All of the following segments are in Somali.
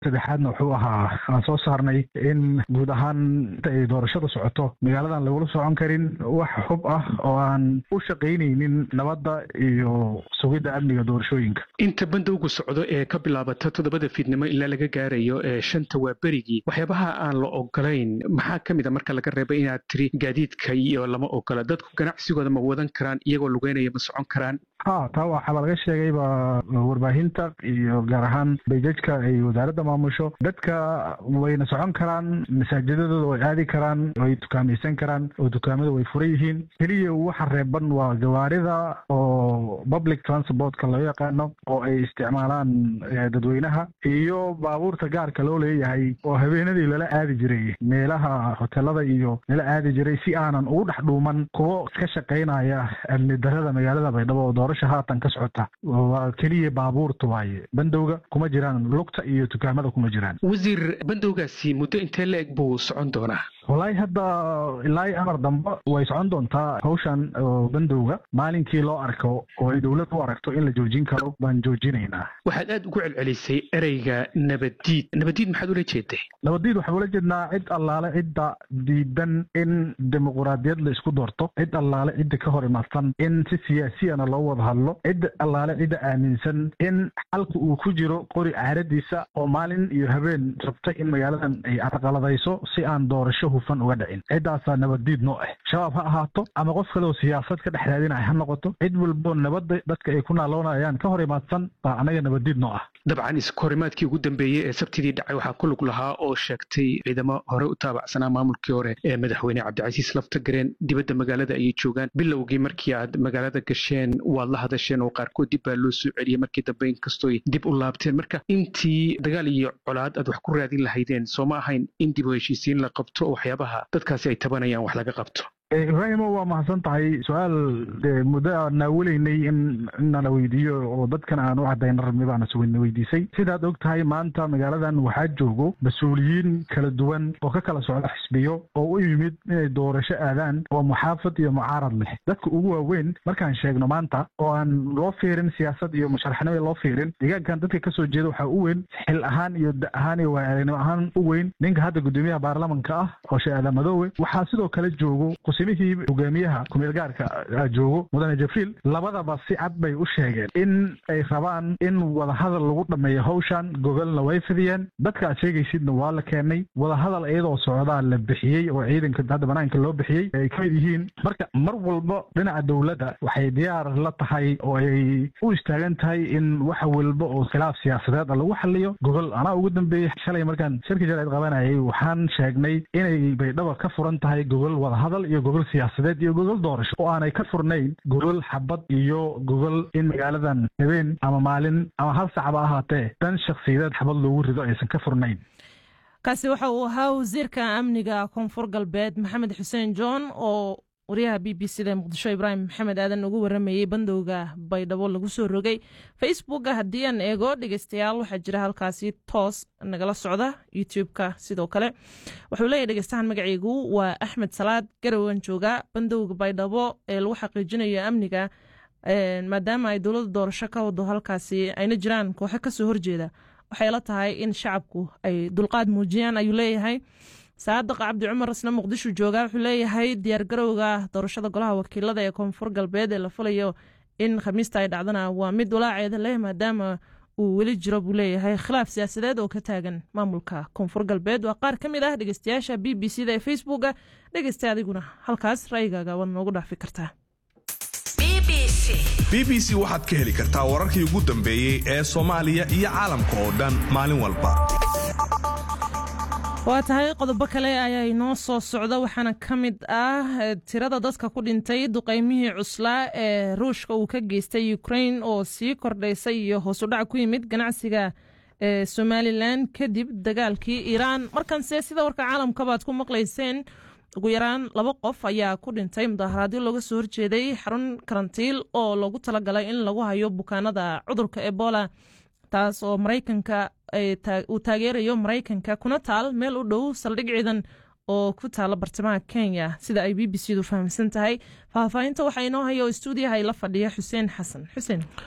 saddexaadna wuxuu ahaa aan soo saarnay in guud ahaan inta ay doorashada socoto magaaladan lagula socon karin wax hub ah oo aan u shaqaynaynin nabadda iyo sugidda amniga doorashooyinka inta bandowgu socdo ee ka bilaabata toddobada fiidnimo ilaa laga gaarayo ee shanta waa berigii waxyaabaha aan la ogolayn maxaa ka mid a marka laga reebay inaad tiri gaadiidka iyo lama ogola dadku ganacsigooda ma wadan karaan iyagoo lugeynaya ma socon karaan ha taa waxaaba laga sheegayba warbaahinta iyo gaar ahaan bayjajka ay wasaaradda maamusho dadka wayna socon karaan masaajidadooda way aadi karaan way dukaamaysan karaan oo dukaamada way furan yihiin keliya waxa reeban waa gawaarida oo public transportka loo yaqaano oo ay isticmaalaan dadweynaha iyo baabuurta gaarka loo leeyahay oo habeenadii lala aadi jiray meelaha hotelada iyo lala aadi jiray si aanan ugu dhex dhuuman kuwo ka shaqaynaya amni darada magaalada baydhabo oo doorasha haatan ka socota waa keliya baabuurta waaye bandowga kuma jiraan lugta iyo dukaamada kuma jiraan wasiir bandowgaasi muddo intee la eg buu socon doonaa wallaahi hadda ilaa amar dambe way socon doontaa hawshan bandowga maalinkii loo arko oo ay dowlad u aragto in la joojin karo baan joojinaynaa waxaad aad ugu celcelisay ereyga nabaddiid nabaddiid maxaad ula jeeday nabaddiid waxaan ula jeednaa cid allaale cidda diidan in dimuquraadiyad la isku doorto cid allaale cidda ka hor imaadsan in si siyaasiyana loo wada hadlo cid allaale cidda aaminsan in xalka uu ku jiro qori caaradiisa oo maalin iyo habeen rabta in magaaladan ay carqaladayso si aan doorasho hufan uga dhicin ciddaasaa nabaddiid noo ah shabaab ha ahaato ama qof kaleoo siyaasad ka dhex raadinaya ha noqoto cid walbo nabadda dadka ay ku naaloonayaan ka hor imaadsan baa anaga nabaddiid noo ah dabcan iskahorimaadkii ugu dambeeyey ee sabtidii dhacay waxaa ku lug lahaa oo sheegtay ciidamo hore u taabacsanaa maamulkii hore ee madaxweyne cabdicasiis laftagareen dibadda magaalada ayay joogaan bilowgii markii aad magaalada gasheen waad la hadasheen oo qaarkood dib baa loo soo celiyey markii dambe inkastooy dib u laabteen marka intii dagaal iyo colaad aad wax ku raadin lahaydeen soo ma ahayn in dib u heshiisiin la qabto oo waxyaabaha dadkaasi ay tabanayaan wax laga qabto ibraahimo waa mahadsan tahay su-aal muddo aan naawelaynay in nala weydiiyo oo dadkan aan u cadayna rabnay baana sugana weydiisay sidaad og tahay maanta magaaladan waxaa joogo mas-uuliyiin kala duwan oo ka kala socda xisbiyo oo u yimid inay doorasho aadaan oo muxaafad iyo mucaarad leh dadka ugu waaweyn markaan sheegno maanta oo aan loo fiirin siyaasad iyo musharaxnimo loo fiirin deegaankan dadka kasoo jeeda waxaa u weyn xil ahaan iyo da ahaan iyo waaaragnimo ahaan u weyn ninka hadda guddoomiyaha baarlamanka ah oo sheekh aadan madoowe waxaa sidoo kale joogo mihii hogaamiyaha kumeel gaarka joogo mudane jabriil labadaba si cad bay u sheegeen in ay rabaan in wadahadal lagu dhameeyo hawshan gogolna way fidiyeen dadka aad sheegaysidna waa la keenay wadahadal iyadoo socdaa la bixiyey oo ciidanka hadda banaanka loo bixiyey ay ka mid yihiin marka mar walba dhinaca dowladda waxay diyaar la tahay oo ay u istaagan tahay in wax walba oo khilaaf siyaasadeed lagu xaliyo gogol anaa ugu dambeeyey shalay markaan shirki jaleed qabanayay waxaan sheegnay inay baydhaba ka furan tahay gogol wadahadal iyo gogol siyaasadeed iyo gogol doorasho oo aanay ka furnayn gogol xabad iyo gogol in magaaladan habeen ama maalin ama hal sacba ahaatee dan shakhsiyadeed xabad loogu rido aysan ka furnayn kaasi waxa uu ahaa wasiirka amniga koonfur galbeed maxamed xuseen john oo wariyaha b b c da muqdisho ibraahim maxamed aadan ugu waramayey bandowga baydhabo lagu soo rogay facebooka haddii aan eego dhegeystayaal waxaa jira halkaasi toos nagala socda youtube-ka sidoo kale wuxuu leeyahy dhegeystahan magaceygu waa axmed salaad garowan jooga bandowga baydhabo ee lagu xaqiijinayo amniga maadaama ay dowladda doorasho ka wado halkaasi ayna jiraan kooxo kasoo horjeeda waxay la tahay in shacabku ay dulqaad muujiyaan ayuu leeyahay saadiq cabdi cumar isna muqdisho jooga wuxuu leeyahay diyaargarowga doorashada golaha wakiilada ee koonfur galbeed ee la filayo in khamiista ay dhacdana waa mid walaaceeda leh maadaama uu weli jiro buu leeyahay khilaaf siyaasadeed oo ka taagan maamulka koonfur galbeed waa qaar ka mid ah dhegeystayaasha b b c da ee facebooka dhegeysta adiguna halkaas ra'yigaaga waad noogu dhaafi kartaa b b c waxaad ka heli kartaa wararkii ugu dambeeyey ee soomaaliya iyo caalamka oo dhan maalin walba waa tahay qodobo kale ayaa inoo soo socda waxaana ka mid ah tirada dadka ku dhintay duqeymihii cuslaa ee ruushka uu ka geystay ukrain oo sii kordhaysay iyo hoosudhac ku yimid ganacsiga ee somalilan kadib dagaalkii iiraan markanse sida warka caalamkabaad ku maqlayseen ugu yaraan laba qof ayaa ku dhintay mudaharaadyo looga soo horjeeday xarun karantiil oo loogu talagalay in lagu hayo bukaanada cudurka ebola taas oo maraykanka uu taageerayo maraykanka kuna taal meel u dhow saldhig ciidan oo ku taala bartamaha kenya sida ay b b c du fahamsan tahay faahfaahinta waxaa inoo haya oo stuudiyaha ila fadhiya xuseen xasan xuseen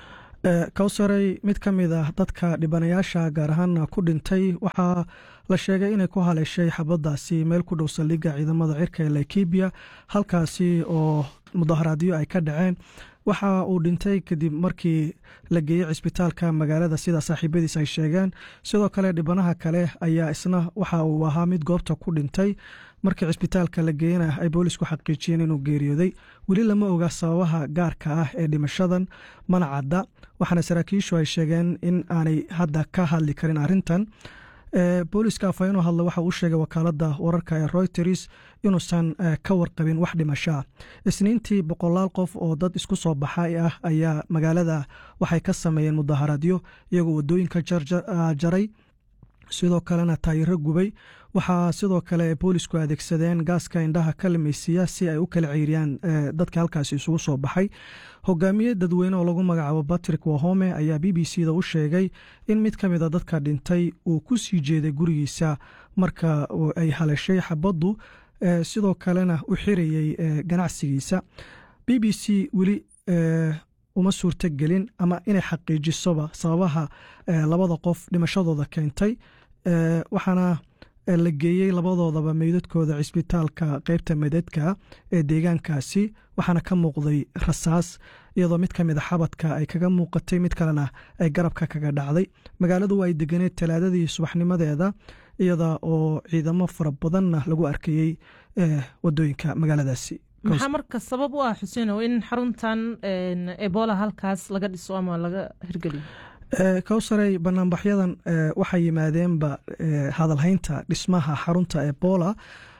kowsaray mid ka mid ah dadka dhibanayaasha gaar ahaana ku dhintay waxaa la sheegay inay ku haleeshay xabadaasi meel ku dhow saldhigga ciidamada cirka ee laikibiya halkaasi oo mudaharaadyo ay ka dhaceen waxa uu dhintay kadib markii la geeyey cisbitaalka magaalada sida saaxiibadiis ay sheegeen sidoo kale dhibanaha kale ayaa isna waxa uu ahaa mid goobta ku dhintay markii cisbitaalka la geeyena ay boolisku xaqiijiyeen inuu geeriyooday weli lama oga sababaha gaarka ah ee dhimashadan mana cadda waxaana saraakiishu ay sheegeen in aanay hadda ka hadli karin arrintan booliska afhayeenoo hadla waxa uu sheegay wakaalada wararka ee royters inuusan ka warqabin wax dhimashaa isniintii boqolaal qof oo dad isku soo baxay ah ayaa magaalada waxay ka sameeyeen mudaharaadyo iyagoo wadooyinka jaray sidoo kalena taayiro gubay waxaa sidoo kale boolisku adeegsadeen gaaska indhaha ka lameysiiya si ay u kala ceyriyaan dadka halkaasi isugu soo baxay hogaamiye dadweyne oo lagu magacaabo batrick wahome ayaa b b c da u sheegay in mid ka mida dadka dhintay uu ku sii jeeday gurigiisa marka ay haleshay xabaddu sidoo kalena u xirayey ganacsigiisa b b c weli uma suurto gelin ama inay xaqiijisoba sababaha labada qof dhimashadooda keentay waxaana la geeyey labadoodaba meydadkooda cisbitaalka qeybta meydadka ee deegaankaasi waxaana ka muuqday rasaas iyadoo mid ka mid a xabadka ay kaga muuqatay mid kalena ay garabka kaga dhacday magaaladu ay deganeed talaadadii subaxnimadeeda iyada oo ciidamo fara badanna lagu arkayey wadooyinka magaaladaasi maxaa marka sabab u ah xuseenow in xaruntan ebola halkaas laga dhiso ama laga hirgeliyo kowsaray banaanbaxyadan waxay yimaadeenba hadalhaynta dhismaha xarunta ebola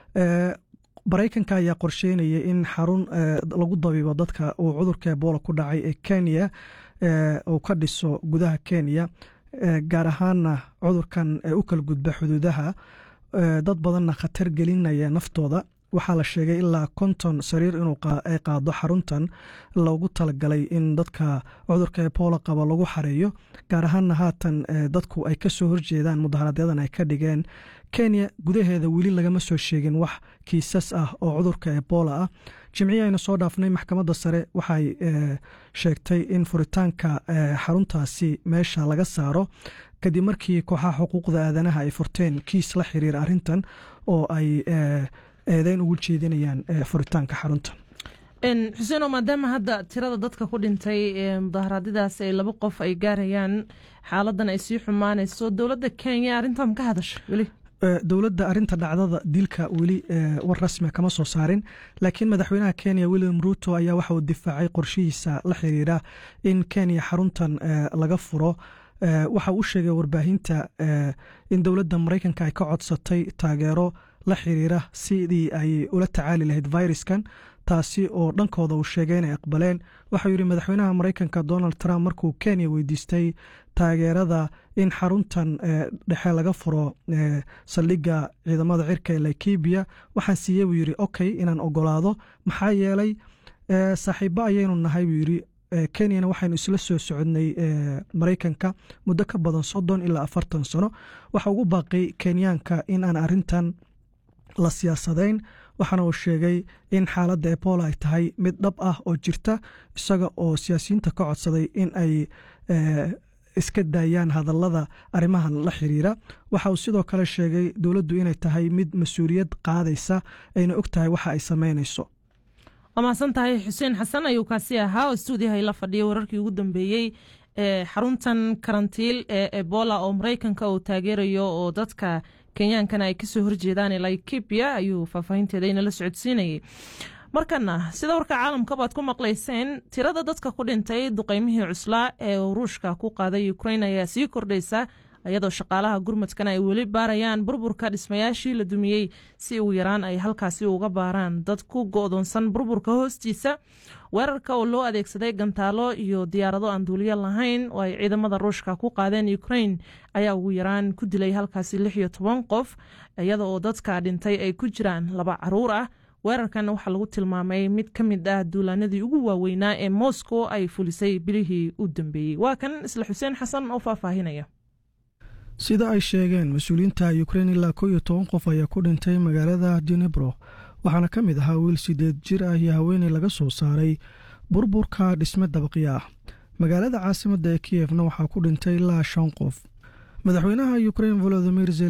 maraykanka ayaa qorsheynaya in xarun lagu dabiibo dadka uu cudurka ebola ku dhacay ee kenya uu ka dhiso gudaha kenya gaar ahaana cudurkan u kala gudba xuduudaha dad badanna khatar gelinaya naftooda waxaa la sheegay ilaa konton sariir inuu ay qaado xaruntan loogu talagalay in dadka cudurka ebola qaba lagu xareeyo gaar ahaana haatan dadku ay kasoo horjeedaan mudaharadyadan ay ka dhigeen kenya gudaheeda weli lagama soo sheegin wax kiisas ah oo cudurka ebola ah jimcihii aynu soo dhaafnay maxkamadda sare waxay sheegtay in furitaanka xaruntaasi meesha laga saaro kadib markii kooxaha xuquuqda aadanaha ay furteen kiis la xiriira arrintan oo ay eedeyn ugu jeedinayaan furitaanka xarunta xuseeno maadaama hadda tirada dadka ku dhintay mudaharaadyadaas ay laba qof ay gaarayaan xaaladan ay sii xumaanayso dowladda kenya arrintan ka hadasha weli dowladda arinta dhacdada dilka weli war rasmia kama soo saarin laakiin madaxweynaha kenya william ruto ayaa waxa uu difaacay qorshihiisa la xiriira in kenya xaruntan laga furo waxa uu sheegay warbaahinta in dowladda maraykanka ay ka codsatay taageero la xiriira sidii ay ula tacaali lahayd viruskan taasi oo dhankooda uu sheegay inay aqbaleen waxau yidhi madaxweynaha maraykanka donald trump markuu kenya weydiistay taageerada in xaruntan dhexe laga furo saldhigga ciidamada cirka ee laikibiya waxaan siiyey buu yidhi okay inaan ogolaado maxaa yeelay saaxiibo ayaynu nahay buu yidhi kenyana waxaynu isla soo socodnay maraykanka muddo ka badan soddon ilaa afartan sano waxa ugu baaqay kenyaanka in aan arrintan la siyaasadayn waxaana uu sheegay in xaaladda ebola ay tahay mid dhab ah oo jirta isaga oo siyaasiyiinta ka codsaday in ay iska daayaan hadallada arrimahan la xiriira waxa uu sidoo kale sheegay dowladdu inay tahay mid mas-uuliyad qaadaysa ayna og tahay waxa ay samaynayso waa mahadsan tahay xuseen xasan ayuu kaasi ahaa oo stuudiyaha la fadhiyay wararkii ugu dambeeyey ee xaruntan karantiil ee ebola oo maraykanka uu taageerayo oo dadka kenyaankana ay kasoo horjeedaan laikibia ayuu faahfaahinteeda inala socodsiinayay markana sida warka caalamka baad ku maqlayseen tirada dadka ku dhintay duqeymihii cuslaa ee ruushka ku qaaday ukrain ayaa sii kordhaysa iyadoo shaqaalaha gurmadkana ay weli baarayaan burburka dhismayaashii la dumiyey si ugu yaraan ay halkaasi uga baaraan dad ku go'doonsan burburka hoostiisa weerarka oo loo adeegsaday gantaalo iyo diyaarado aan duuliyo lahayn oo ay ciidamada ruushka ku qaadeen ukrain ayaa ugu yaraan ku dilay halkaasi lix iyo toban qof iyada oo dadka dhintay ay ku jiraan laba caruur ah weerarkan waxaa lagu tilmaamay mid ka mid ah duulaanadii ugu waaweynaa ee moscow ay fulisay bilihii u dambeeyey waa kan isla xuseen xasan oo faahfaahinaya sida ay sheegeen mas-uuliyiinta ukrein ilaa kow iyo toban qof ayaa ku dhintay magaalada dinebro waxaana ka mid ahaa wiil sideed jir ah iyo haweeney laga soo saaray burburka dhisme dabaqyo ah magaalada caasimadda ee kiyefna waxaa ku dhintay ilaa shan qof madaxweynaha ukrain volodimir